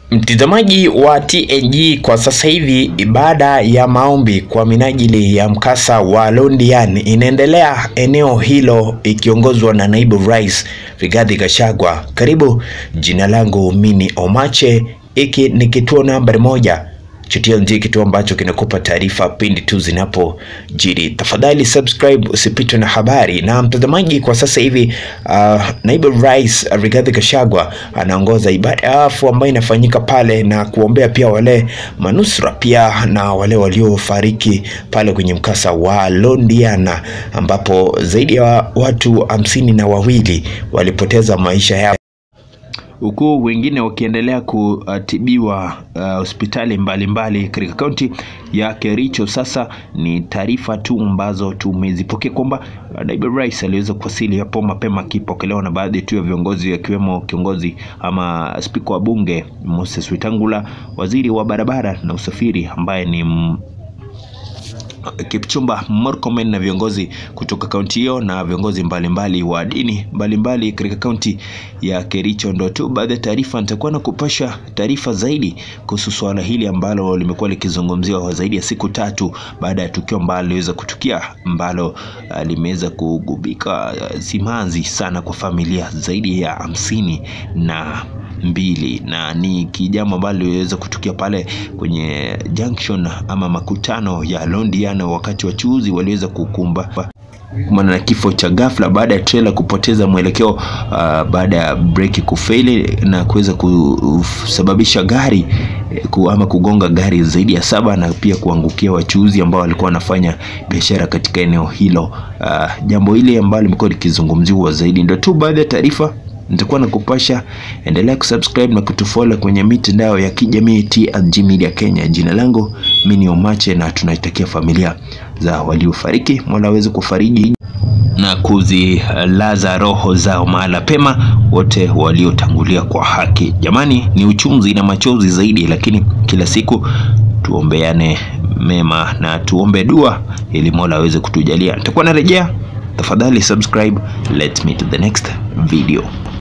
Mtazamaji wa TNG kwa sasa hivi, ibada ya maombi kwa minajili ya mkasa wa Londiani inaendelea eneo hilo ikiongozwa na naibu rais Rigathi Gachagua. Karibu, jina langu mini Omache, hiki ni kituo nambari moja cha TNG, kituo ambacho kinakupa taarifa pindi tu zinapojiri. Tafadhali subscribe usipitwe na habari. Na mtazamaji, kwa sasa hivi uh, naibu rais Rigathi Gachagua anaongoza ibada ya wafu ambayo inafanyika pale na kuombea pia wale manusura pia na wale waliofariki pale kwenye mkasa wa Londiana ambapo zaidi ya watu hamsini na wawili walipoteza maisha yao huku wengine wakiendelea kutibiwa hospitali uh, mbalimbali katika kaunti ya Kericho. Sasa ni taarifa tu ambazo tumezipokea kwamba uh, naibu rais aliweza kuwasili hapo mapema akipokelewa na baadhi tu ya viongozi akiwemo kiongozi ama spika wa bunge Moses Wetangula, waziri wa barabara na usafiri ambaye ni m Kipchumba Murkomen na viongozi kutoka kaunti hiyo na viongozi mbalimbali wa dini mbalimbali katika kaunti ya Kericho. Ndo tu baadhi ya taarifa, nitakuwa na kupasha taarifa zaidi kuhusu swala hili ambalo limekuwa likizungumziwa zaidi ya siku tatu baada ya tukio ambalo liliweza kutukia ambalo uh, limeweza kugubika uh, simanzi sana kwa familia zaidi ya hamsini na mbili na ni kijambo ambalo liliweza kutukia pale kwenye junction ama makutano ya Londiana, wakati wachuuzi waliweza kukumba kumana na kifo cha ghafla baada ya trailer kupoteza mwelekeo uh, baada ya breki kufeli na kuweza kusababisha gari ku, ama kugonga gari zaidi ya saba na pia kuangukia wachuuzi ambao walikuwa wanafanya biashara katika eneo hilo. Uh, jambo hili ambalo limekuwa likizungumziwa zaidi, ndio tu baadhi ya taarifa nitakuwa na kupasha. Endelea kusubscribe na kutufollow kwenye mitandao ya kijamii TNG Media Kenya. Jina langu mimi ni Omache, na tunaitakia familia za waliofariki Mola aweze kufariji na kuzilaza roho zao mahala pema wote waliotangulia kwa haki. Jamani, ni uchunzi na machozi zaidi, lakini kila siku tuombeane mema na tuombe dua ili Mola aweze kutujalia. Nitakuwa narejea, tafadhali subscribe. Let's meet to the next video.